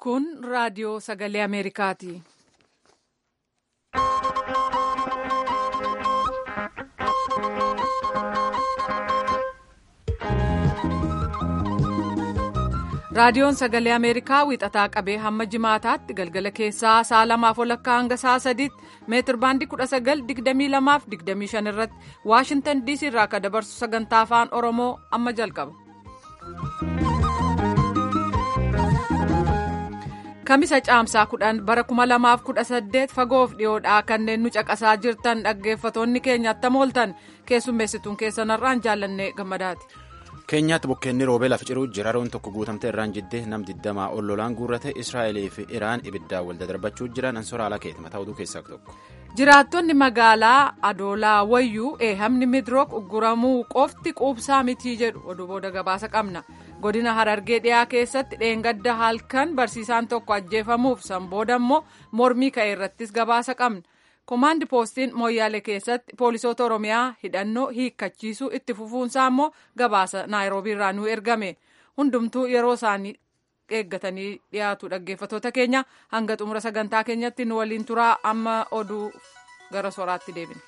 Kun raadiyoo sagalee Ameerikaati. Raadiyoon sagalee Ameerikaa wiixataa qabee hamma jimaataatti galgala keessaa sa'a lamaaf walakkaa hanga sa'a sadiitti meetir baandii kudha sagal digdamii lamaaf digdamii shan irratti Waashintan DC irraa akka dabarsu sagantaa afaan Oromoo amma jalqaba. Kamisa caamsaa kudhan bara kuma lamaaf kudha saddeet fagoof dhiyoodhaa kanneen nu caqasaa jirtan dhaggeeffatoonni keenya attam ooltan keessummeessituun keessanarraan jaallannee gammadaati. keenyaatti bokkeenni roobee lafa ciruu jira roon tokko guutamtee irraan jiddee nam digdamaa ol lolaan guurrate israa'elii fi iraan ibiddaan wal darbachuu jiran ansoora alaa keeti mataa oduu keessaa tokko. jiraattonni magaalaa adoolaa wayyuu eehamni midrook ugguramuu qofti quubsaa mitii jedhu oduu booda gabaasa qabna godina harargee dhiyaa keessatti dheengadda halkan barsiisaan tokko ajjeefamuuf san booda immoo mormii ka'e irrattis gabaasa qabna. komaandi poostiin mooyyaale keessatti poolisoota oromiyaa hidhannoo hiikkachiisuu itti fufuunsaa immoo gabaasa naayiroobii irraa nu ergame hundumtuu yeroo isaanii eeggatanii dhiyaatu dhaggeeffatoota keenya hanga xumura sagantaa keenyatti nu waliin turaa amma oduu gara soraatti deebina.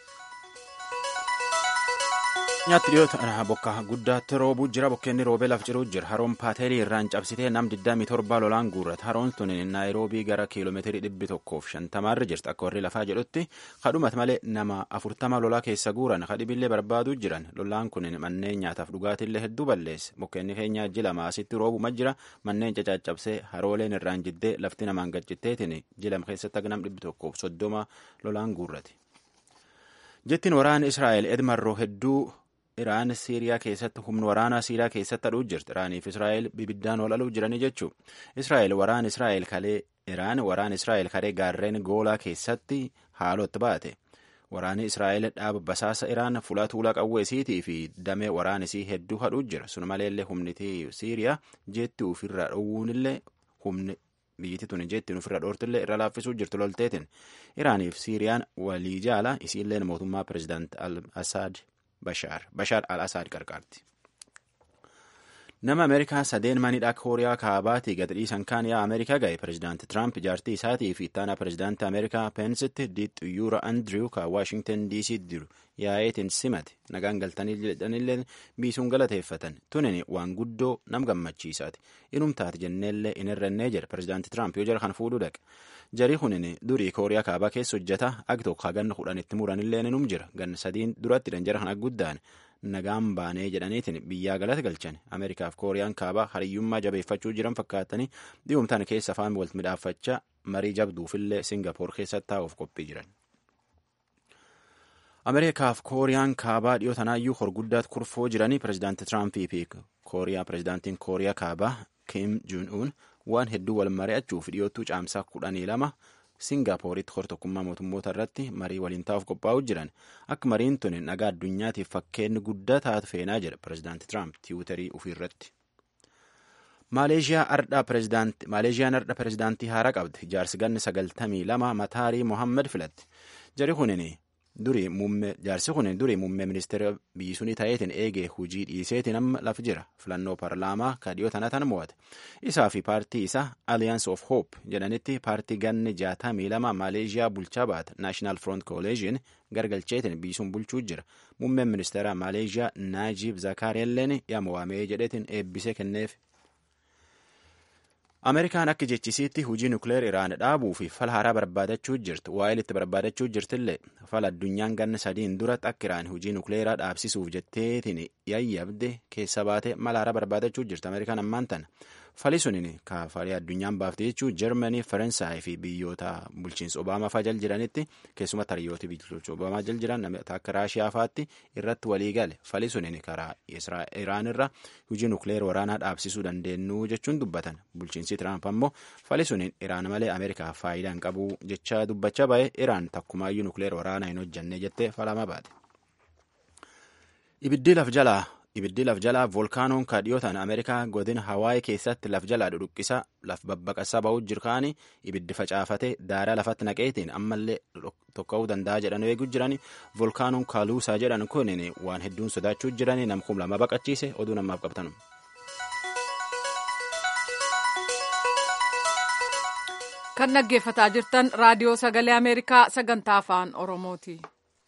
nyaatti dhiyoota bokka guddaatti roobuu jira bokkeenni roobee lafa ciruu jira haroon paateelii irraan cabsitee nam 27 lolaan guurrata haroon tun naayiroobii gara kiiloomeetirii dhibbi tokkoof shantamaarra jirti akka warri lafaa jedhutti kadhumat malee nama 40 lolaa keessa guuran kadhibillee barbaaduu jiran lolaan kun manneen nyaataaf dhugaatiillee hedduu balleesse bokkeenni keenya jila maasitti roobuma jira manneen cacaccabsee harooleen irraan jiddee lafti namaan gaccitteetiin jila keessatti akka nam dhibbi tokkoof soddoma lolaan guurrate. jettiin waraana israa'el edmarroo hedduu iraan siiriyaa keessatti humna waraanaa siiriyaa keessatti hadhuu jirti iraaniif israa'el bibiddaan wal aluu jiranii jechuu israa'el waraan israa'el kalee iraan waraan israa'el kalee gaarreen goolaa keessatti haalootti baate waraanni israa'el dhaaba basaasa iraan fuula tuulaa qawweesiitii fi damee waraanisii hedduu hadhuu jira sun maleellee humnitii siiriyaa jeetti ofirraa dhowwuunillee humni biyyatti tuni jettiin ofirra dhoortillee irra laaffisuu jirtu lolteetiin iraaniif siiriyaan walii jaala isiilleen mootummaa pirezidaant al asaad bashaar bashaar al asaad qarqaarti. nama ameerikaa sadeen manidha kooriyaa kaabaatii gad dhiisan kaan yaa ameerikaa ga'e pirezidaanti tiraamp jaartii isaatii fi ittaanaa pirezidaanti ameerikaa peensitti diixxuyyuura andiriw ka waashingtan diisii jiru yaa'eetiin simate nagaan galtanii jedhanillee biisuun galateeffatan tunin waan guddoo nam gammachiisaati inumtaati jenneellee in irrannee jedha pirezidaanti tiraamp yoo jara kan fuudhuu dhaqe jarii kunin durii kooriyaa kaabaa keessa hojjeta agtoo haganna kudhanitti muranillee inum jira ganna sadiin duratti jara kan guddaan nagaan baanee jedhaniitiin biyyaa galata galchan ameerikaaf kooriyaan kaabaa hariyyummaa jabeeffachuu jiran fakkaatanii dhi'umtaan keessa afaan wal midhaaffachaa marii jabduufillee singapoor keessatti taa'uuf qophii jiran. ameerikaaf kooriyaan kaabaa dhiyoo tanaayyuu horguddaatti kurfoo jiranii pirezidaanti tiraampii fi kooriyaa pirezidaantiin kooriyaa kaabaa kim juun uun waan hedduu wal mari'achuuf dhiyoottuu caamsaa kudhanii lama singaaporitti hortokkummaa mootummoota irratti marii waliin taa'uuf qophaa'uu jiran akka mariin tun nagaa addunyaatiif fakkeenyi guddaa taatu feenaa jedha pirezidaanti tiraamp tiwutarii ofiirratti. maaleeshiyaan ardha pirezidaantii haaraa qabdi jaarsi ganni sagaltamii lama mataarii mohaammed filatti jari kunin durii muummee jaarsi kun durii muummee ministeera biyyi sunii ta'eetiin eegee hujii dhiiseetiin amma lafa jira filannoo paarlaamaa ka dhiyoo tana tan mo'ate isaa fi paartii isaa alliance of hope jedhanitti paartii ganni jaatamii lama maaleeshiyaa bulchaa baata naashinaal front coalition gargalcheetiin biyyi sun bulchuu jira muummeen ministeera maaleeshiyaa naajiib zakaariilleen yaama waamee jedheetiin eebbisee kenneef. ameerikaan akka jechisiitti hujii nukleer iraan dhaabuu fi fala haaraa barbaadachuu jirti waa'ee itti barbaadachuu jirtillee fala addunyaan ganna sadiin duratti akka iraan hujii nukleeraa dhaabsisuuf jetteetiin yayyabde keessa baate mala haaraa barbaadachuu jirti ameerikaan ammaan tana fali sunin kaafalee addunyaan baafte jechuu jarmanii faransaay fi biyyoota bulchiinsa obaamaa faa jal jiranitti keessumatti hariyooti bulchiinsa obaamaa jal jiran akka raashiyaa faatti irratti walii gale fali sunin karaa iraan irra hujii nukleer waraanaa dhaabsisuu dandeenyu jechuun dubbatan bulchiinsi tiraamp ammoo fali sunin iraan malee ameerikaaf faayidaa hin qabu jecha dubbachaa ba'e iraan takkumaayyuu nukleer waraanaa hin hojjanne jettee falama baate. ibiddi laf jalaa ibiddi laf jalaa voolkaanoon ka dhiyootaan ameerikaa godina hawaayii keessatti laf jalaa dhudhuqqisa laf babbaqasaa ba'uu jirkaani ibiddi facaafate daaraa lafatti naqeetiin ammallee tokka'uu danda'a jedhan eeguu jirani voolkaanoon kaaluusaa jedhan kun waan hedduun sodaachuu jirani namkum lama baqachiise oduu namaaf qabtanu. kan dhaggeeffataa jirtan raadiyoo sagalee ameerikaa sagantaa afaan oromooti.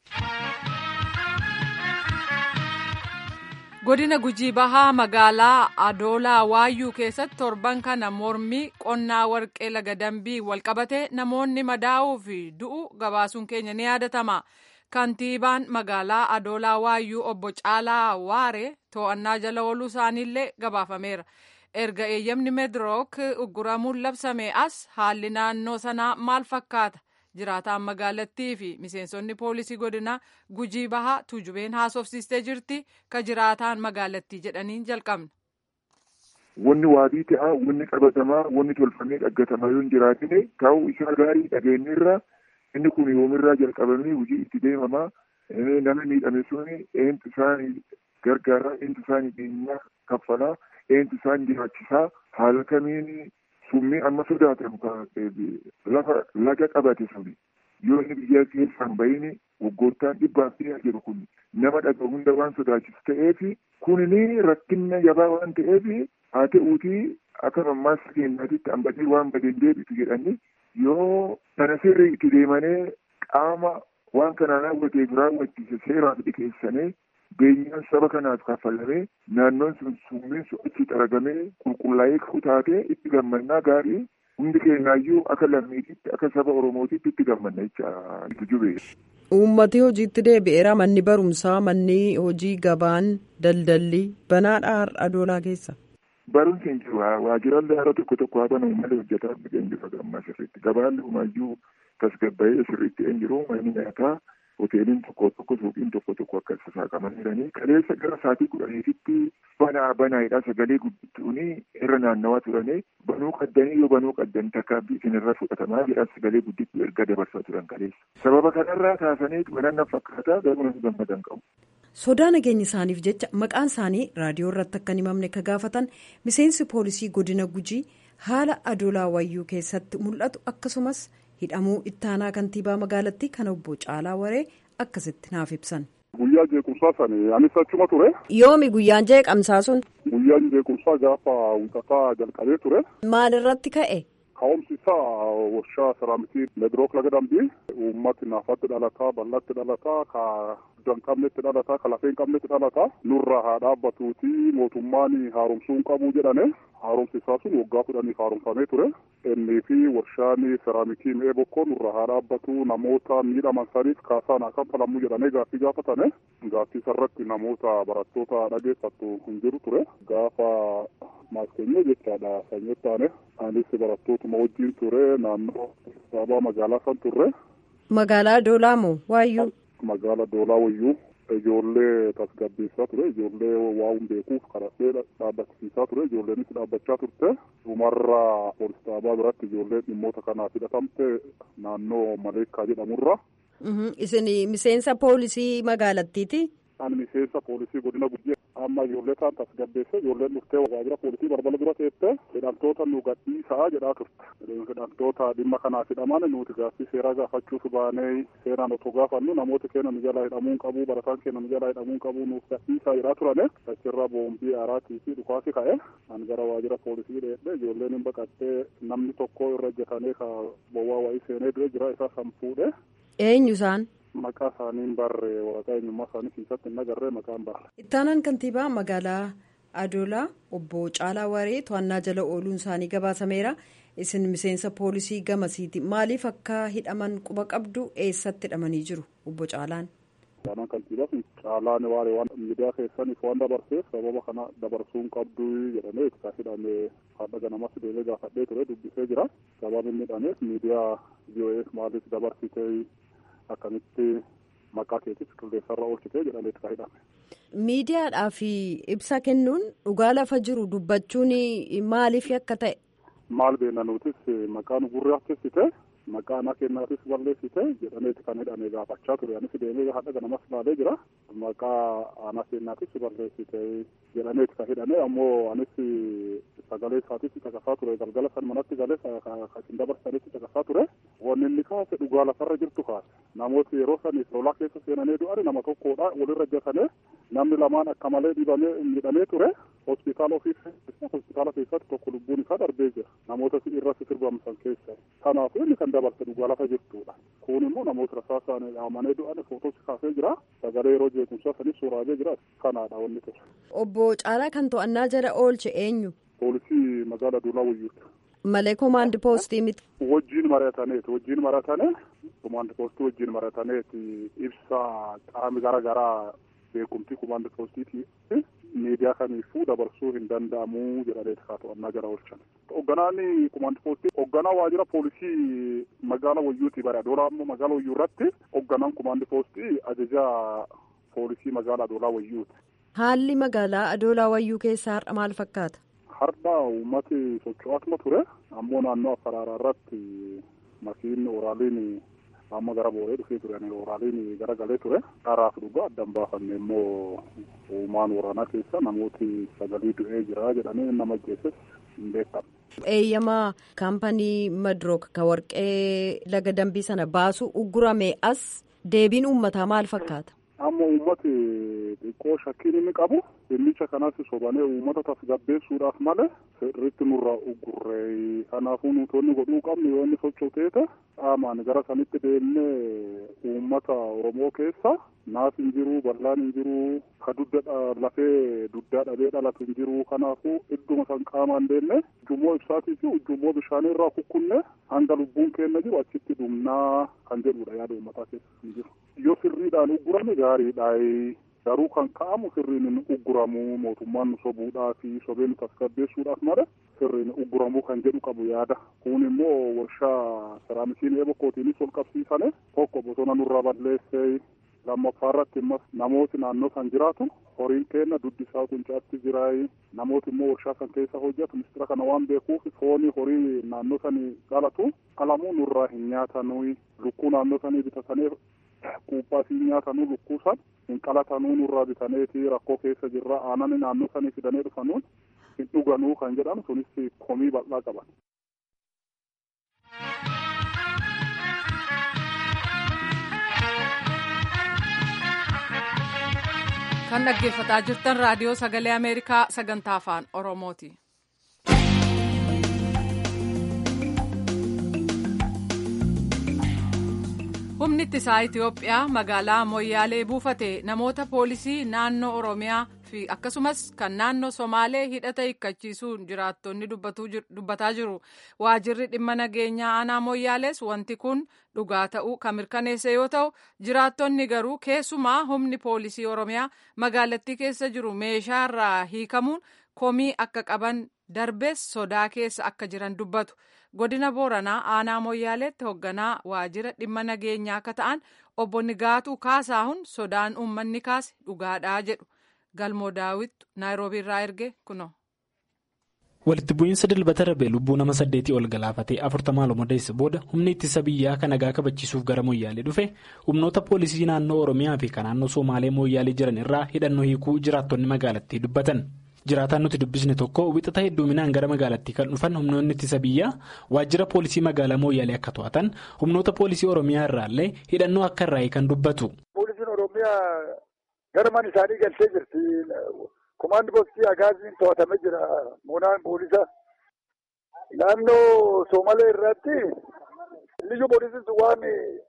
godina gujii bahaa magaalaa adoolaa waayyuu keessatti torban kana mormii qonnaa warqee laga dambii walqabate namoonni madaa'uu fi du'u gabaasuun keenya ni yaadatama. kantiibaan magaalaa adoolaa waayyuu obbo caalaa waare to'annaa jala ooluu isaaniillee gabaafameera. erga eeyyamni meedrook ugguramuun labsame as haalli naannoo sanaa maal fakkaata jiraataan magaalattii fi miseensonni poolisii godina gujii bahaa tuujubeen haasofsiistee jirti ka jiraataan magaalattii jedhaniin jalqabna. Wanni waadii ta'a, wanni qabatamaa, wanni tolfamee dhaggatamaa yoo hin jiraatine ta'uu isaa gaarii dhageenyirra inni kun yoomirraa jalqabamee hojii itti deemamaa nama miidhame suni eentu isaanii gargaaraa, eentu isaanii beenyaa kaffalaa. eentu isaan jiraachisaa haala kamiin summii amma sodaatamu lafa laga qabate suni yoo inni biyya keessaan bahini waggoottaan dhibbaaf dhiyaa jiru kun nama dhaga hunda waan sodaachisu ta'eefi kunini rakkinna jabaa waan ta'eefi haa ta'uutii akka mammaasa keenyaatitti hambatee waan badeen deebitu jedhanii yoo sana sirrii itti deemanii qaama waan kana raawwateef raawwachiise seeraaf dhiyeessanii beenyaan saba kanaaf kaffalamee naannoon sun summiin sun achi xaragamee qulqullaa'ee ka'u taatee itti gammannaa gaarii hundi keenyaayyuu akka lammiititti akka saba oromootitti itti gammanna jecha itti jubee. Uummati hojiitti deebi'eera manni barumsaa manni hojii gabaan daldalli banaadha har'a doolaa keessa. Barumsi hin jiru waajjiraalee haala tokko tokko haa banamu malee hojjetaa hin jiru gammaa sirriitti gabaan humaayyuu tasgabbaa'ee sirriitti hin jiru manni nyaataa. hoteeliin tokko tokko suuqiin tokko tokko akka sasaaqaman jiranii kaleessa gara saatii kudhaniititti banaa banaayidha sagalee guddittuuni irra naannawaa turanii banuu qaddanii yoo banuu qaddan takkaabbii isinirra fudhatamaa jedha sagalee guddittuu erga dabarsaa turan kaleessa sababa kanarraa kaasanii bananna fakkaataa garuu nama gammadan qabu. sodaa nageenya isaaniif jecha maqaan isaanii raadiyoo irratti akka hin himamne ka gaafatan miseensi poolisii godina gujii haala adoolaa wayyuu keessatti mul'atu akkasumas. hidhamuu ittaanaa kantiibaa magaalattii kan obbo Caalaa Waree akkasitti naaf ibsan. Guyyaa jeequmsaa sani anis achuma ture. Yoomi guyyaan jeeqamsaa sun. Guyyaan jeequmsaa gaafa wixataa jalqabee ture. Maal irratti ka'e? Ka'umsi isaa warshaa seraamikii medrook laga dambii uummati naafatti dhalataa bal'atti dhalataa ka guddan qabnetti dhalataa ka lafeen qabnetti dhalataa nurra haa dhaabbatuuti mootummaan haaromsuun qabu jedhane haaromsi isaa sun waggaa kudhaniif haaromfamee ture innii fi warshaan seraamikii mi'ee bokkoo nurra haa dhaabbatu namoota miidhaman saniif kaasaan haa kanfalamu jedhanii gaaffii gaafatane gaaffii sarratti namoota barattoota dhageessattu hin jiru ture gaafa maaskeenyee jechaadha sanyii taane anis barattootuma wajjin ture naannoo saabaa magaalaa san turre. Magaalaa Doolaa moo Waayyuu? Magaala Doolaa Wayyuu ijoollee tasgabbeessaa ture ijoollee waa hin beekuuf kadhadhee dhaabbachiisaa ture ijoolleenis dhaabbachaa turte dhumarra poolis dhaabaa biratti ijoolleen dhimmoota kanaaf hidhatamte naannoo maleekkaa jedhamurra. Isin miseensa poolisii magaalattiiti? Ani miseensa poolisii godina Gujii amma ijoollee kaan tasgabbeesse ijoolleen dhuftee waajjira poolisii balbala dura teessee hidhamtoota nu gadhiisaa jedhaa turte. Hidhamtoota dhimma kanaaf hidhaman nuti gaaffii seeraa gaafachuuf baanee seeraan otoo gaafannu namoota keenya nu jalaa hidhamuu hin qabu barataan keenya nu jalaa hidhamuu hin qabu nuuf gadhiisaa jedhaa turane achirra boombii aaraatii fi dhukaasi ka'e an gara waajjira poolisii dheedhe ijoolleen hin baqattee namni tokko irra ejjatanee ka bowwaa wayii seenee du'e jira isaa san fuudhe. Eenyu isaan? Maqaa isaanii barre waraqaa eenyummaa isaanii keessatti hin agarree maqaan barre. Ittaanaan kantiibaa magaalaa Adoolaa obbo Caalaa Waree to'annaa jala ooluun isaanii gabaasameera. Isin miseensa poolisii gamasiiti. Maaliif akka hidhaman quba qabdu eessatti hidhamanii jiru obbo Caalaan? Ittaanaan kantiibaa kun Caalaan Waaree waan miidiyaa keessaniif waan dabarseef sababa kana dabarsuu hin qabdu jedhamee itti hidhame haadha ganamas deemee gaafadhee ture dubbisee jira. Sababni inni hidhameef miidiyaa VOA maaliif dabarsitee akkamitti maqaa keetis qilleensarra oolchitee jedhamee itti hidhame. Miidiyaadhaaf ibsa kennuun dhugaa lafa jiru dubbachuun maaliif akka ta'e? Maal beekna nutis maqaa nu gurraachessite maqaa ana kennaatis balleessite jedhameeti kan hidhame gaafachaa ture anis deemee haadha ganamas laalee jira maqaa ana kennaatis balleessite jedhameeti kan hidhame ammoo anis sagalee isaatis caqasaa ture galgala san manatti galee kan dabarsanitti caqasaa ture wanni inni kaase dhugaa lafarra jirtu kaase namooti yeroo san lolaa keessa seenanii du'an nama tokkodha walirra ejjatanii namni lamaan akka malee dhibamee miidhamee ture hospitaala ofii hospitaala keessatti tokko lubbuun isaa darbee jira namoota irratti sirbamsan keessa kanaafuu inni kan dabarse dhugaa lafa jirtudha kun immoo namoota rasaasaan dhaamanii du'an footoosi kaasee jira sagalee yeroo jeequmsaa sanis suuraajee jira kanaadha wanni ture. Obbo Caalaa kan to'annaa jala oolche eenyu? Poolisii magaalaa Duulaa Wayyuuti. Malee koomaandi poostii miti. Wajjiin marataneeti wajjiin maratane koomaandi poostii wajjiin marataneeti ibsa qaami gara garaa beekumtii koomaandi poostiiti miidiyaa kamiifuu dabarsuu hin danda'amu jedhaneeti kaa to'annaa jala oolchan. Hoogganaan koomaandi poostii hoogganaa waajjira poolisii magaalaa Wayyuuti bara Adoolaa ammoo magaalaa Wayyuu irratti hoogganaan koomaandi poostii ajajaa poolisii magaalaa Adoolaa Wayyuuti. Haalli magaalaa Adoolaa Wayyuu keessaa har'a maal fakkaata? Har'a uummati socho'aatuma ture ammoo naannoo Affaraaraa irratti makiinni oraaliin amma gara booree dhufee ture oraaliin gara galee ture dharaaf dhugaa addan baafanne immoo uumaan waraanaa keessa namooti sagalii du'ee jira jedhanii nama ajjeeses hin beekamu. Eeyyamaa kaampanii Madrook ka warqee laga dambii sana baasu uggurame as deebiin uummataa maal fakkaata? Amma uummati xiqqoo shakkiin inni qabu dhimmicha kanas sobanee uummata tasgabbeessuudhaaf malee sirriitti nurraa uggurree kanaafuu nuutonni godhuu qabnu yoo inni socho'u qaamaan gara sanitti deemnee uummata Oromoo keessa naaf hin jiru bal'aan hin jiru ka dudda lafee duddaa dhabee dhalatu hin jiru kanaafuu idduma san qaamaan deemne ujummoo ibsaatii fi ujummoo bishaanii irraa kukkunne hanga lubbuun keenya jiru achitti dhumnaa kan jedhudha yaada uummataa keessa hin jiru. Yoo sirriidhaan uggurame gaariidha. Garuu kan ka'amu sirriin hin ugguramu mootummaan nu sobuudhaa fi sobee nu tasgabbeessuudhaaf mala sirriin ugguramuu kan jedhu qabu yaada. Kun immoo warshaa seraamisiin eebokkootiinis ol qabsiisane tokko bosona nurraa balleessee lammaffaa irratti immas namooti naannoo san jiraatu horiin keenya duddisaa quncaatti jiraay namooti immoo warshaa san keessa hojjetu mistira kana waan beekuuf foonii horii naannoo sanii galatu qalamuu nurraa hin nyaatanuu lukkuu naannoo sanii bitatanii Quuphaa fi nyaatanuu lukkuusan hin qalatanuu nurraa bitaneeti rakkoo keessa jirra aanani naannoo sanii fidanii dhufanuun hin dhuganuu kan jedhan sunis komii bal'aa qaban. kan dhaggeeffataa jirtan raadiyoo sagalee ameerikaa sagantaa afaan oromooti. humni ittisaa itiyoophiyaa magaalaa moyyaalee buufate namoota poolisii naannoo oromiyaa fi akkasumas kan naannoo somaalee hidhata hiikkachiisuun jiraattonni dubbataa jiru waajirri dhimma nageenyaa aanaa moyyaalees wanti kun dhugaa ta'uu kan mirkaneesse yoo ta'u jiraattonni garuu keessumaa humni poolisii oromiyaa magaalattii keessa jiru meeshaarraa hiikamuun komii akka qaban darbees sodaa keessa akka jiran dubbatu. godina booranaa aanaa moyyaaleetti hoogganaa waajjira dhimma nageenyaa akka ta'an obbo Nigaatuu Kaasaahun sodaan uummanni kaase dhugaadhaa jedhu galmoo daawwittu naayiroobiirraa erge kuno. walitti bu'iinsa dilbata darbe lubbuu nama saddeetii ol galaafatee afurtamaa lomodeessa booda humni ittisa biyyaa kan nagaa kabachiisuuf gara moyyaalee dhufe humnoota poolisii naannoo oromiyaa fi kan naannoo somaalee moyyaalee jiran irraa hidhannoo hiikuu jiraattonni magaalattii dubbatan. jiraataan nuti dubbisne tokko wixata hedduminaan gara magaalattii kan dhufan humnoonni ittisa biyyaa waajjira poolisii magaalaa mooyyaalee akka to'atan humnoota poolisii oromiyaa irraallee hidhannoo akka irraa kan dubbatu. poolisiin oromiyaa gara mana isaanii galtee jirti komaandi poostii agaaziin to'atamee jira moonaan poolisa naannoo soomalee irratti liyyu poolisiin waan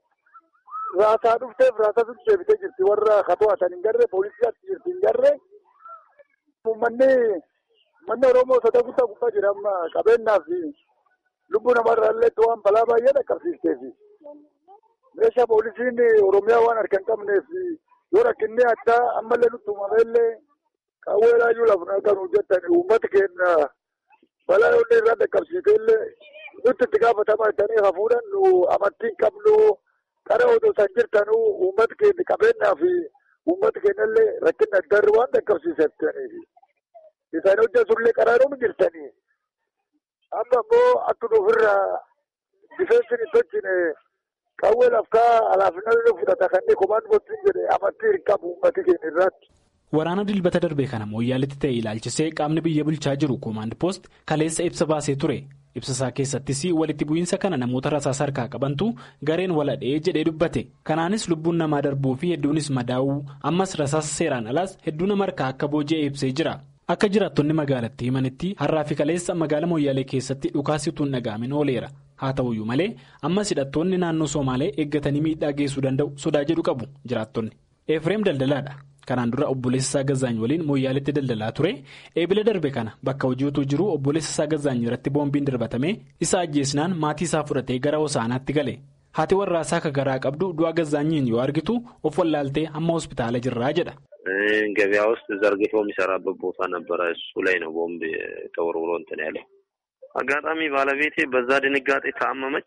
raasaa dhufteef raasaa sun deebitee jirti warra ka to'atan hin garree poolisii achi jirti hin garree. Uummanni uummanni Oromoo sodaa guddaa gubbaa jira amma qabeenyaa fi lubbuu namarraallee waan balaa baay'ee dhaqqabsiisteef meeshaa poolisiin Oromiyaa waan harka hin qabneef yoo rakkinni addaa ammallee nutti uumameellee qawwee laayyuu lafa kan hojjetan uummata keenya balaa yoonni irraa dhaqqabsiiseellee nutti itti gaafatamaa jedhanii hafuudhaan nu amantii hin qabnu qara odoo san jirtanuu uummata keenya qabeenyaa fi. Uummata keenyallee rakkina adda irra waan dhaqqabsiisaniif isaan hojjesullee qaraaruu jirtanii amma immoo akka ofirraa difeensiin hin tolchine qawwee lafkaa alaafinallee fudhata kanneen komaan gochuun jedhe amantii hin qabu uummati keenya irraatti. Waraana dilbata darbee kana mooyyaaletti ta'e ilaalchisee qaamni biyya bulchaa jiru koomaand poost kaleessa ibsa baasee ture. ibsasaa keessattis walitti bu'iinsa kana namoota rasaasa harkaa qabantu gareen waladhee jedhee dubbate kanaanis lubbuun namaa darbuu fi hedduunis madaa'uu ammas rasaasa seeraan alaas hedduu nama harkaa akka booji'e ibsee jira Akka jiraattonni magaalattii himanitti har'aa fi kaleessa magaala Mooyyaalee keessatti dhukaasituun dhaga'amin ooleera. Haa ta'uyyuu malee ammas hidhattoonni naannoo Somaalee eeggatanii miidhaa geessuu danda'u sodaa jedhu qabu jiraattonni. Efreem daldalaadha. Kanaan dura obboleessa isaa Gazaany waliin Mooyyaaleetti daldalaa ture. Eebila darbe kana bakka hojiitu jiru obboleessa isaa Gazaany irratti boombiin darbatamee isa ajjeesnaan maatii isaa fudhatee gara Hosaanaatti gale. Haati warraasaa akka garaa qabdu du'a Gazaanyiin yoo argitu of wallaaltee amma hospitaala jirraa jedha. ገበያ ውስጥ ዘርግቶ የሚሰራበት ቦታ ነበረ። እሱ ላይ ነው ቦምብ ተወርውሮ እንትን ያለው። አጋጣሚ ባለቤቴ በዛ ድንጋጤ ታመመች።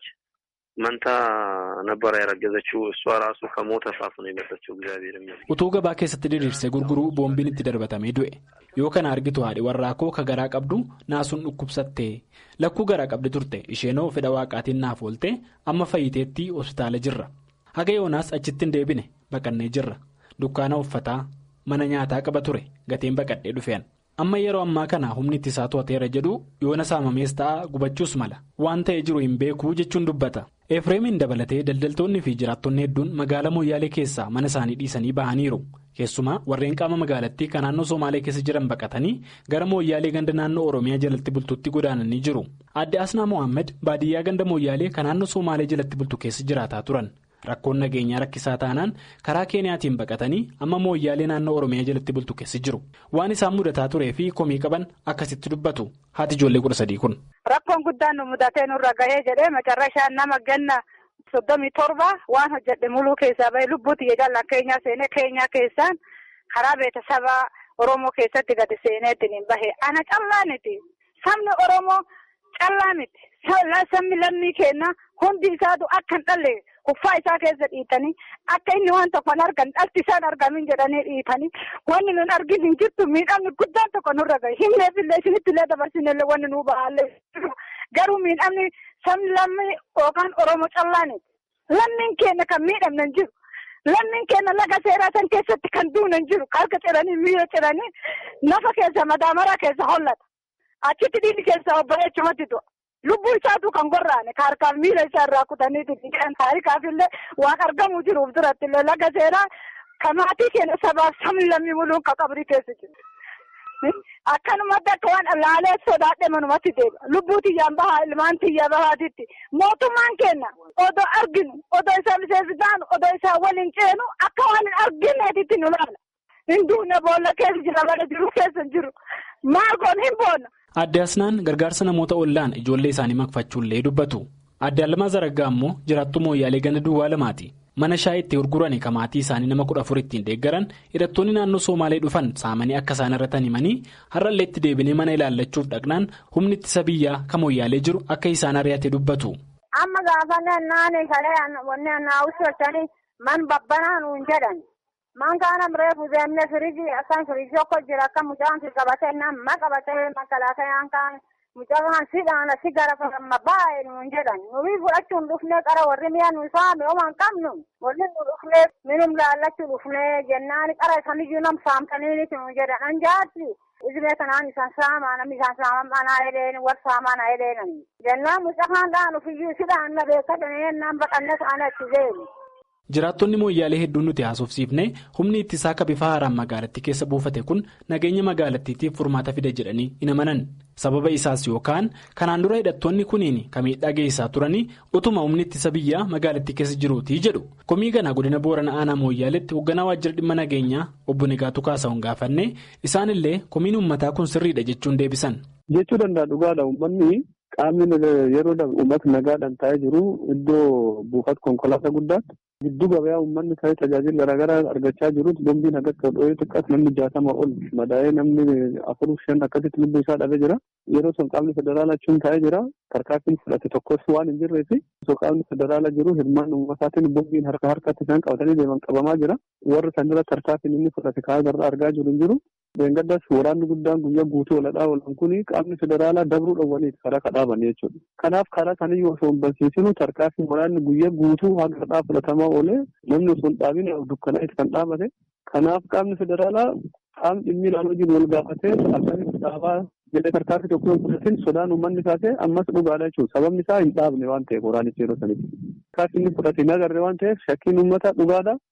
መንታ ነበረ ያረገዘችው። እሷ ራሱ ከሞት አፋፍ ነው የመጣችው። እግዚአብሔር ይመስገን። utuu gabaa keessatti diriirsee gurguruu boombiin itti darbatamee du'e yoo kana argitu haadhi warraa koo ka garaa qabdu naasuun dhukkubsattee lakkuu garaa qabdi turte isheenoo fedha waaqaatiin naaf oolte amma fayyiteetti hospitaala jirra haga yoonaas achitti hin deebine baqannee jirra dukkaana uffataa mana nyaataa qaba ture gatiin baqadhee dhufeen amma yeroo ammaa kana humni ittisaa to'ateera jedhu yoona saamamees ta'a gubachuus mala waan ta'ee jiru hin beekuu jechuun dubbata. Efreemiin dabalatee daldaltoonni fi jiraattonni hedduun magaalaa Mooyyaalee keessaa mana isaanii dhiisanii bahaniiru. Keessumaa warreen qaama magaalattii kan naannoo Somaalee keessa jiran baqatanii gara Mooyyaalee ganda naannoo Oromiyaa jalatti bultuutti godaananii jiru. Aadde Asnaa Mohaammed baadiyyaa ganda Mooyyaalee kan naannoo Somaalee jalatti bultu keessa jiraataa turan. Rakkoon nageenyaa rakkisaa taanaan karaa Keeniyaatiin baqatanii amma Mooyyaalee naannoo Oromiyaa jalatti bultu keessa jiru. Waan isaan mudataa turee fi komii qaban akkasitti dubbatu. Haati ijoollee kudha sadii kun. Rakkoon guddaan nu mudatee nurra gahee jedhee macarrashaan nama ganna soddomii torba waan hojjedhe muluu keessaa bahee lubbuuti jedhan keenyaa seenee keenyaa keessaan karaa beeksisaba Oromoo keessatti gadi seeneetti hin bahe. Ana callaa miti. Sabni Oromoo callaa miti. Sabni lammii keenya hundi isaatu akka hin dhalle kuffaa isaa keessa dhiitanii akka inni waan tokko hin argan dhalti isaan argamin jedhanii dhiitanii wanni nun argin hin jirtu miidhamni guddaan tokko nurra gahe himneef illee isinitti illee dabarsinellee wanni nuu ba'aallee garuu miidhamni sabni lammii yookaan oromoo callaaniti lammiin keenya kan miidhamne hin jiru lammiin keenya laga seeraa san keessatti kan duune hin jiru harka ciranii miila ciranii nafa keessa madaamara keessa hollata achitti dhiirri keessa obboleechumatti du'a. Lubbuu isaatu kan gorraane harkaaf miila isaa irraa kutaniiti jedhan taarikaaf illee waan argamuu jiruuf duratti illee laga seenaa kan maatii keenya sabaaf sabni lammii muluun kan qabrii keessa jiru. Akkanumatti akka waan laalee sodaadhe manumatti deebi'a. Lubbuu tiyyaan bahaa ilmaan tiyyaa bahaatitti mootummaan keenya odoo arginu odoo isaa miseensi taanu odoo isaa waliin ceenu akka waan hin argineetitti nu laala. Hin duune boolla keessa jira bara jiru keessa jiru maal goon hin boonna. Aadde Asnaan gargaarsa namoota ollaan ijoollee isaanii makfachuullee dubbatu. Aadde Alamaa Zaraggaa immoo jiraattuu mooyyaalee ganda duwwaa lamaati. Mana shaayii itti gurguran kan maatii isaanii nama kudha afur ittiin deeggaran hidhattoonni naannoo Somaalee dhufan saamanii akka isaan irratti himanii har'allee itti deebinee mana ilaallachuuf dhaqnaan humni ittisa biyyaa kan mooyyaalee jiru akka isaan ari'ate dubbatu. Amma gaafa naannoo kalee wanni naawwisatanii man babbanaa nuun jedhan. Man kana reefu deemnee firiijii akkan firiijii tokko jira akka mucaan si qabatee nama qabatee makalaatayaan kaan mucaan sidhaan si gara fayyama baay'ee nuun jedhan nuyi fudhachuun dhufnee qara warri mi'a nu saame oman qabnu warri nu dhufnee minum laallachuu dhufnee jennaan qara samiyyuu nam saamtaniiniti nu jedhan anjaatti izmee kanaan isaan saamaa namni isaan saaman anaa edeen war saamaa na edeenan jennaan mucaan dhaan ufiyyuu sidhaan na beekatanii ennaan baqannee kaana itti deemu. Jiraattonni mooyyaalee hedduun nuti haasofsiifne humni ittisaa akka bifa haaraan magaalattii keessa buufate kun nageenya magaalattiitiif furmaata fida jedhanii hin amanan. Sababa isaas yookaan kanaan dura hidhattoonni kuniin kan miidhaa geessaa turanii utuma humni ittisa biyyaa magaalattii keessa jiruutii jedhu. Komii ganaa godina Booranaa Aanaa Mooyyaaleetti hoogganaa waajjira dhimma nageenyaa obbo Nigaatuu Kaasa'uun gaafanne isaanillee komiin uummataa kun sirriidha jechuun deebisan. Jechuu danda'a dhugaadha uummanni qaamni yeroo uummata nagaadhaan taa'ee jiru iddoo buufata konkolaataa guddaatti. Giddu gabayaa uummanni ta'ee tajaajila garaagaraa argachaa jirutti bombiin akka dho'ee xiqqaas namni jaatama ol madaa'ee namni afur shan akkasitti lubbuu isaa dhabee jira. Yeroo sun qaamni federaalaa achuun taa'ee jira. Tarkaanfiin fudhate tokkos waan hin jirree fi osoo qaamni federaalaa jiru hirmaan uummataatiin bombiin harka harkatti isaan qabatanii deeman qabamaa jira. Warri sanirra tarkaanfiin inni fudhate kaa'aa garraa argaa jiru hin jiru. Beengaddas waraanni guddaan guyyaa guutuu oladhaa oolan kuni qaamni federaalaa dabruu dhowwaniiti karaa kadhaabanii jechuudha. Kanaaf karaa kaniyyuu osoo hin barsiisinu tarkaanfii waraanni guyyaa guutuu haga kadhaa fudhatamaa oolee namni osoo hin dhaabin dukkanaa'eeti kan dhaabate. Kanaaf qaamni federaalaa qaamni dhimmi ilaaluu jiru wal gaafatee akkamitti dhaabaa jedhee tarkaanfii tokko hin fudhatin sodaan uummanni taate ammas dhugaadha jechuudha. Sababni isaa hin dhaabne waan ta'eef waraanichi yeroo sanitti. Tarkaanfii inni fudhate hin agarre waan ta'eef shakkiin uummata dhugaadha.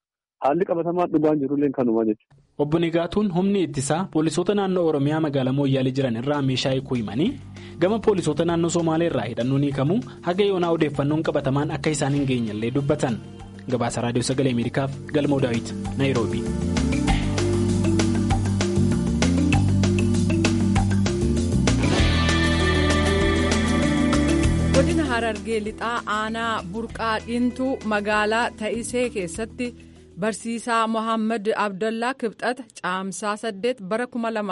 haalli qabatamaa dhugaan jirullee kanuma jechuudha. Obbo Nigaatuun humni ittisaa poolisoota naannoo Oromiyaa magaalaa Mooyyaalee jiran irraa meeshaa hiikuu himanii gama poolisoota naannoo Somaalee irraa hidhannoon hiikamuu haga yoonaa odeeffannoon qabatamaan akka isaan hin geenyellee dubbatan. Gabaasa Raadiyoo Sagalee Ameerikaaf Galmoo Daawit, Naayiroobi. godina harargee lixaa aanaa burqaa dhiintuu magaalaa ta'isee keessatti barsiisaa mohaammed abdallaa kibxata caamsaa 8 bara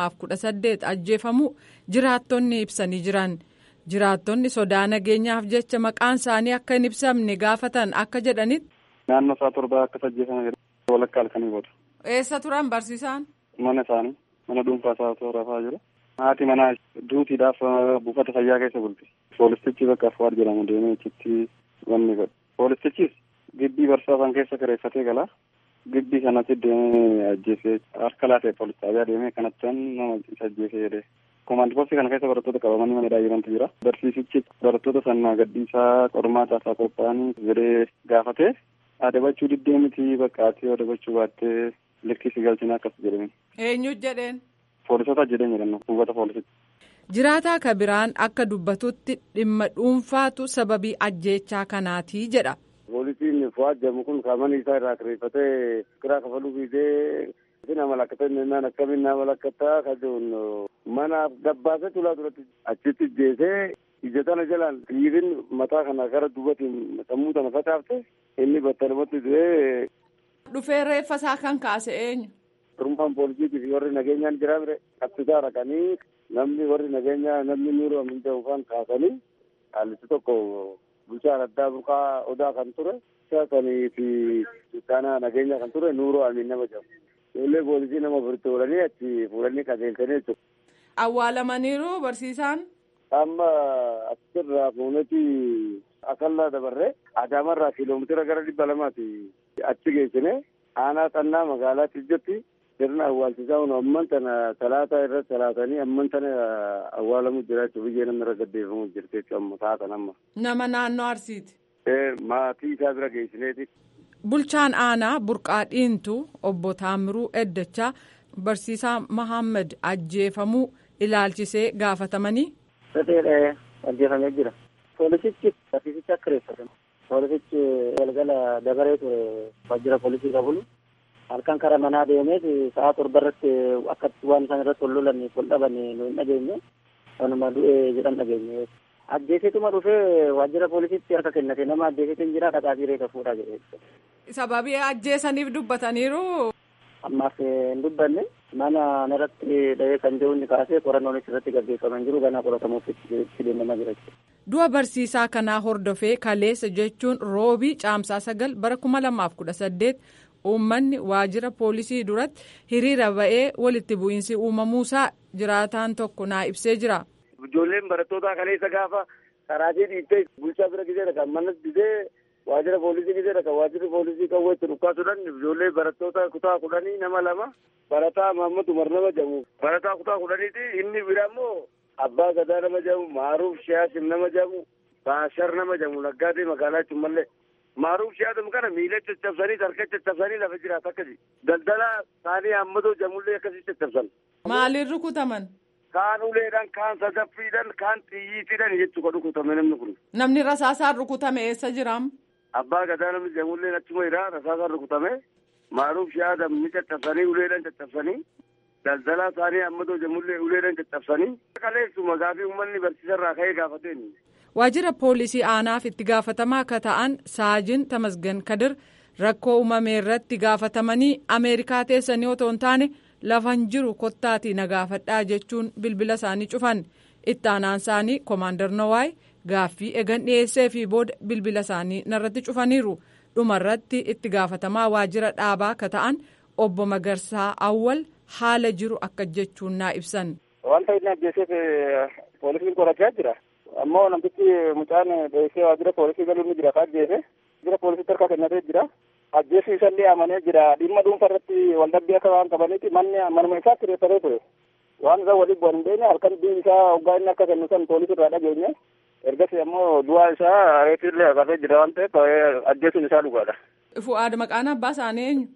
2018 ajjeefamuu jiraattonni ibsanii jiran jiraattonni sodaa nageenyaaf jecha maqaan isaanii akka hin ibsamne gaafatan akka jedhanitti. naannoo isaa torbaa akkas ajjeefame walakkaa halkanii booda. eessa turan barsiisaan. mana isaanii mana dhuunfaa isaa rafaa jiru. haati manaa duutiidhaaf buufata fayyaa keessa bulti. Poolistichi bakka Afuwaar jedhamu deemee achitti wanni godhe. Poolistichis gibbii barsiisaan keessa kireeffatee gala. Gibbii kanatti deemee ajjeesee harka laatee poolis xaabiyaa deemee kanatti nama isa ajjeesee jedhee. Komaandi poostii kana keessa barattoota qabamanii mana daa'immantu jira. Barsiisichi barattoota sanaa gadhiisaa qormaata isaa qophaa'anii jedhee gaafatee adabachuu diddee miti bakka ati adabachuu baattee likkisi galchina akkas jedhame. Eenyu jedheen. Poolisoota jedheen jedhan buufata poolisitti. Jiraataa kabiraan akka dubbatutti dhimma dhuunfaatu sababii ajjeechaa kanaati jedha. Poolisiin Fuwaad jedhamu kun qaamanii isaa irraa kireeffatee kiraa kafaluu fiidee isin amalakkataa innaan akkamiin na amalakkataa kajuun mana gabbaasee tulaa duratti achitti jeesee ija tana jalaan dhiirin mataa kana gara duubatiin sammuu tana facaafte inni battalumatti du'ee. Dhufee reeffa isaa kan kaase eenyu? Turummaan poolisiitii fi warri nageenyaan jira bire qabsiisaa raqanii namni warri nageenyaa namni nuuroo aminta ufaan kaasanii haallichi tokko bulchaan addaa burqaa odaa kan ture sanii fi sultaanaa nageenyaa kan ture nuuroo amin nama jedhamu. Ijoollee poolisii nama furte oolanii achi fuudhanii qajeelchanii jechuudha. Awwaalamaniiru barsiisaan. Amma achirraa fuuneti akallaa dabarree adaamarraa kiiloomitira gara dhibba lamaati achi geessine aanaa xannaa magaalaa Tijjatti sirna awwaalchisaa kun amman tana talaataa irratti talaatanii amman tana awwaalamu jira jechuudha biyyee namni irra gaddeeffamu jirti jechuudha amma taatan amma. Nama naannoo Arsiiti. Maatii isaa bira geessineeti. Bulchaan aanaa burqaa dhiintu obbo Taamiruu Eddachaa barsiisaa Mahammad ajjeefamuu ilaalchisee gaafatamanii. Sateedha ajjeefamee jira. Poolisichi barsiisicha akka reeffatan. Poolisichi galgala dabaree ture waajjira poolisii qabulu. halkan kara manaa deemeet sa'a torba irratti akkatti waan isaan irratti wal lolaniif wal dhaban nu hin dhageenye kanuma du'e jedhan dhageenye ajjeesituma dhufee waajjira poolisiitti harka kennate nama ajjeesitu hin jira dhaqaatii reeta fuudhaa jedhe. Sababii ajjeesaniif dubbataniiru. Ammaaf hin dubbanne mana irratti dhahee kan jiru inni kaasee qorannoonis irratti gaggeeffaman jiru ganaa qoratamuuf itti deemamaa jira. Du'a barsiisaa kanaa hordofee kaleessa jechuun roobii caamsaa sagal bara kuma lamaaf kudha saddeet uummanni waajjira poolisii duratti hiriira ba'ee walitti bu'iinsi uumamuusaa jiraataan tokko naa ibsee jira. Ijoolleen barattootaa kaleessa gaafa karaatee dhiittee bulchaa bira gisee kan manas gisee waajjira poolisii gisee kan waajjirri poolisii qawwee itti dhukkaasuudhaan ijoollee barattoota kutaa kudhanii nama lama barataa Mahammad Umar nama jedhamu barataa kutaa kudhaniiti inni bira immoo abbaa gadaa nama jedhamu maaruuf shiyaasim nama jedhamu baashar nama jedhamu naggaatee magaalaa Cummallee. maaruuf shi'aadam kana miila caccabsanii harka caccabsanii lafa jiraata akkasi daldala isaanii hammatoo jamullee akkasii caccabsan. Maaliin rukutaman? Kaan uleedhaan kaan sadaffiidhaan kaan xiyyiitiidhaan jechuudha rukutame namni kun. Namni rasaasaan rukutame eessa jiraam? Abbaa gadaa namni jamullee achuma jira rasaasaan rukutame maaruuf shi'aadam ni caccabsanii uleedhaan caccabsanii daldala isaanii hammatoo jamullee uleedhaan caccabsanii. Kaleessuma gaafii uummanni barsiisarraa ka'ee gaafateen. waajjira poolisii aanaaf itti gaafatamaa akka ta'an saajin tamasgan kadir rakkoo uumame irratti gaafatamanii ameerikaa teessanii otoo hin taane lafan jiru kottaatii na gaafadhaa jechuun bilbila isaanii cufan itti aanaan isaanii koomaandar nowaay gaaffii eegan dhiyeessee fi booda bilbila isaanii narratti cufaniiru dhumarratti itti gaafatamaa waajjira dhaabaa akka ta'an obbo Magarsaa Awwal haala jiru akka jechuun naa ibsan. Wanta inni ajjeeseef poolisiin qorachaa jira. ammoo namtichi mucaan dheessee waajjira poolisii galuun ni jira ajjeese waajjira poolisiitti harka kennatee jira ajjeessi isallee amanee jira dhimma dhuunfa irratti waldhabbii akka waan qabaniiti manni manuma isaatti reeffatee ture waan isaa waliin bu'an hin beekne halkan bii isaa hoggaa inni akka kennu san poolisii irraa dhageenye ergasii ammoo du'aa isaa reefiillee haqatee jira waan ta'eef ajjeesuun isaa dhugaadha. Fu'aad maqaan abbaa isaanii eenyu?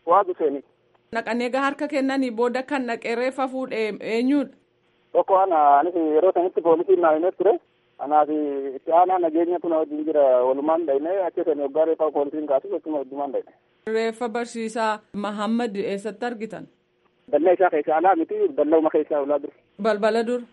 waa dhufeeni. Naqanii egaa harka kennanii booda kan dhaqee reeffa fuudhee eenyudha? Tokko ana anis yeroo sanitti poolisiin naa himee ture. Kanaaf itti aanaa nageenya kun wajjin jira walumaan dhayne achi sani waggaa reeffa poolisiin kaasu akkuma wajjumaan dhayne. Reeffa barsiisaa Mahammad eessatti argitan? Dallaa isaa keessa alaa miti dallauma keessa ulaa dur. Balbala dur.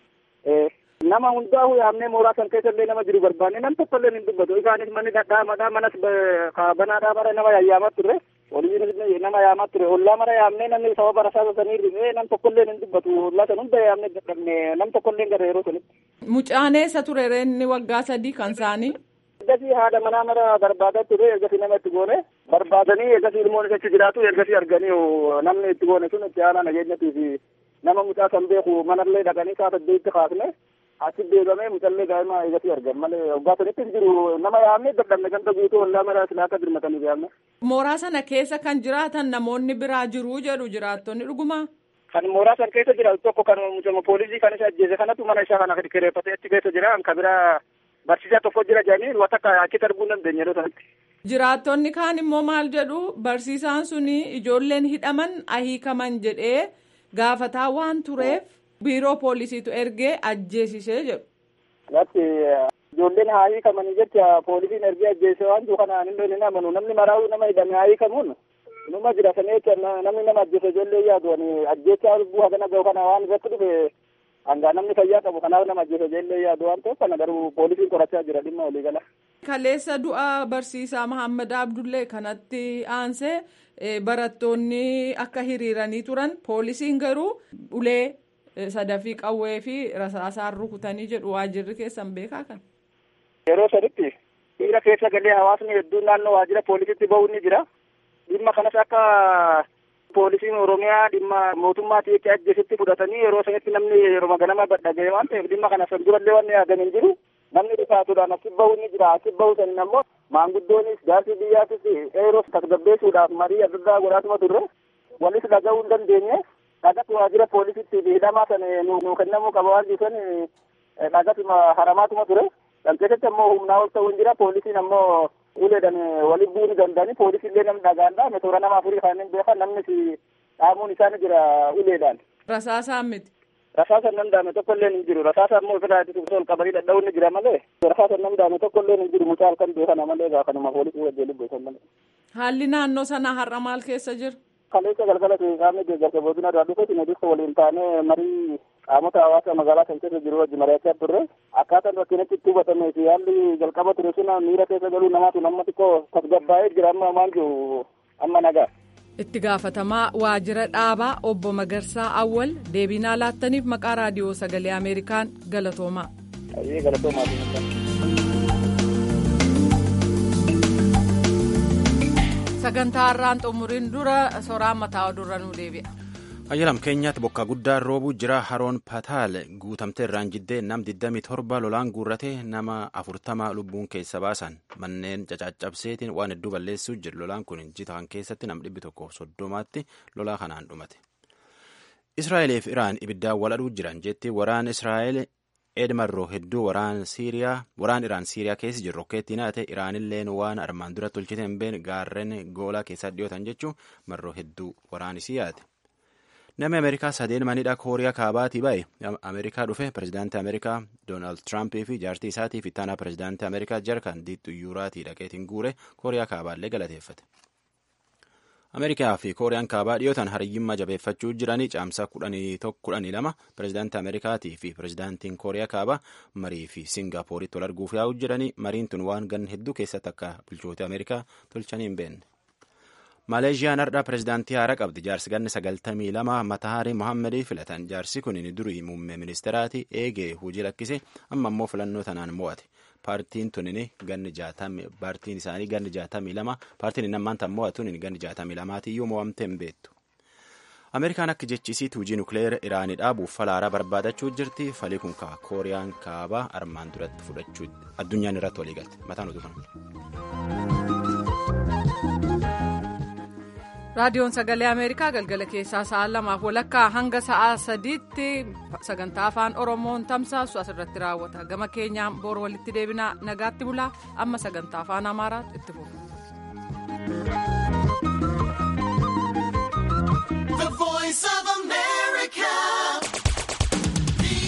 Nama hundaa'u yaamnee mooraa san keessa illee nama jiru barbaanne nam tokko illee hin dubbatu. Isaanis manni dhadhaamaadhaa manas banaadhaa bara nama yaayyamaa turre. Waliin nama yaamaa ture. Ollaa mara yaamnee namni sababa rasaasa sanii rifee nam tokko illee hin dubbatu. Ollaa san hunda yaamnee dadhabne nam tokko illee gara yeroo sanitti. Mucaan eessa ture inni waggaa sadii kan isaanii? Ergasii haadha manaa mara barbaadaa ture ergasii nama itti goone barbaadanii ergasii ilmoon achi jiraatu ergasii arganii namni itti goone sun itti aanaa nageenyatii fi nama mucaa san beeku manallee dhaqanii saa saddeetti kaasne achi deegamee mucallee daa'ima ergasii argan malee waggaa sanitti hin jiru nama yaamne dadhabne ganda guutuu ollaa mara silaa akka birmataniif yaamne. Mooraa sana keessa kan jiraatan namoonni biraa jiru jedhu jiraattonni dhuguma. Kan mooraa san keessa jiraatu tokko kan mucama poolisii kan isa ajjeese kanatu mana isaa kana kireeffatee achi keessa jira kan biraa barsiisaa tokko jira jedhanii wata akka achitti arguu hin dandeenye yeroo sanatti. Jiraattonni kaan immoo maal jedhu barsiisaan suni ijoolleen hidhaman ahiikaman jedhee gaafataa waan tureef biiroo poolisiitu ergee ajjeesisee jedhu. Latti ijoolleen haa hiikamanii jecha poolisiin ergee ajjeese waan jiru kanaan hin hin amanu namni maraa'uu nama hidhame haa hiikamuun numa jira sana jecha namni nama ajjeese ijoollee yaadu ajjechaa lubbuu hagana gahu kana waan irratti dhufe hangaa namni fayyaa qabu kanaaf nama ajjeese ijoollee yaadu waan ta'eef kana garuu poolisiin qorachaa jira dhimma walii gala. Kaleessa du'a barsiisaa Mahammad Abdullee kanatti aansee barattoonni akka hiriiranii turan poolisiin garuu ulee sadafii qawwee fi rasaasaan rukutanii jedhu waajirri keessan beekaa kan. Yeroo saditti dhiira keessa galee hawaasni hedduun naannoo waajjira poolisiitti bahuun ni jira. Dhimma kanas akka poolisiin Oromiyaa dhimma mootummaatii itti ajjeesitti fudhatanii yeroo sanitti namni yeroo ganama dhaga'e waan ta'eef dhimma kana san durallee waan yaadan hin jiru. Namni dhufaatuudhaan achi bahuun ni jira. Achi bahu sanin ammoo maanguddoonis gaasii biyyaatis eeroo tasgabbeessuudhaaf marii adda addaa godhaatuma turre walis dhaga'uu hin dandeenye. dhagatu waajjira poolisiitti hidhamaa san nu kennamuu qaba waan jirusan dhagatuma haramaatuma ture kan keessatti ammoo humnaa ol ta'uu hin jira poolisiin ammoo uleedhan waliin bu'uu ni danda'ani poolisiillee namni dhagaan dhaame toora nama afurii kanneen beekan namnis dhaamuun isaani jira uleedhaan. Rasaasaan miti. Rasaasaan nam daame tokko illee hin jiru rasaasa ammoo ofirraa itti ol qabanii dhadha'uun ni jira malee rasaasaan nam daame tokko illee hin jiru mucaa halkan beekana malee gaa kanuma poolisii wajjin lubbeessan malee. Haalli naannoo sanaa har'a maal keessa jira? kaleessa galgala qaamni deeggarsa boodina irraa dhufetti nutis waliin taanee marii qaamota hawaasa magaalaa kan keessa jiru wajji mari'achaa turre akkaataan rakkinatti itti hubatamee fi haalli jalqaba ture sun miira keessa galuu namaatu nama xiqqoo tasgabbaa'ee jira amma maal jiru amma nagaa. Itti gaafatamaa waajjira dhaabaa obbo Magarsaa Awwal deebiinaa laattaniif maqaa raadiyoo sagalee Ameerikaan galatoomaa. sagantaa har'aan xumuriin dura soraan mataa odurra nu deebi'a. ayyalam keenyaatti bokkaa guddaan roobuu jira haroon pataal guutamtee irraan jiddee nam 27 lolaan guurratee nama 40 lubbuun keessa baasan manneen cacaccabseetiin waan hedduu balleessuu jira lolaan kun jitaan keessatti nam 130tti lolaa kanaan dhumate. israa'elee fi iraan ibiddaan waladhuu jiran jetti waraan israa'el edmarroo hedduu waraan siiriyaa waraan iraan siiriyaa keessa jiru rokkeettiin haate iraanilleen waan armaan dura tolchite hin beekne gaarreen goolaa keessaa dhiyootan jechuun marroo hedduu waraanisii yaate. Namni Ameerikaa sadeen manidha Kooriyaa kaabaatii ba'e Ameerikaa dhufe pirezidaantii Ameerikaa Doonaald Tiraampii fi jaartii isaatii fi ittaanaa pirezidaantii Ameerikaa jarkan diittu yuuraatii dhaqeetiin guure Kooriyaa kaabaallee galateeffate. Ameerikaa fi Kooriyaan kaabaa dhiyootan hariyyummaa jabeeffachuu jiranii caamsaa kudhanii lama pirezidaantii Ameerikaatii fi pirezidaantiin Kooriyaa kaabaa marii fi Singaappooritti wal arguuf yaa'uu jiranii mariin tun waan ganna hedduu keessatti akka bulchoota Ameerikaa tolchanii hin beekne. Maleeshiyaan har'a pirezidaantii haaraa qabdi. Jaarsi ganni sagaltamii lama Matahaarii Mohaammadii filatan. Jaarsi kun durii muummee ministeeraati eegee hojii lakkise amma immoo filannoo tanaan mo'ate. Paartiin tunini ganni jaatamii paartiin isaanii ganni jaatamii lama paartiin inni ammaan tan mo'atuun ganni jaatamii lamaatiyyuu mo'amtee hin beektu. Ameerikaan akka jechisiitti hojii nukleera Iraanii dhaabuuf falaaraa barbaadachuu jirti. Falii kun kaa Kooriyaan kaabaa armaan duratti fudhachuu addunyaan irratti walii galte. Mataan utuu raadiyoon sagalee ameerikaa galgala keessaa sa'a lamaaf walakkaa hanga sa'a sadiitti sagantaa afaan oromoon tamsaasu asirratti raawwata gama keenyaan boor walitti deebinaa nagaatti bulaa amma sagantaa afaan amaaraatti itti fufu.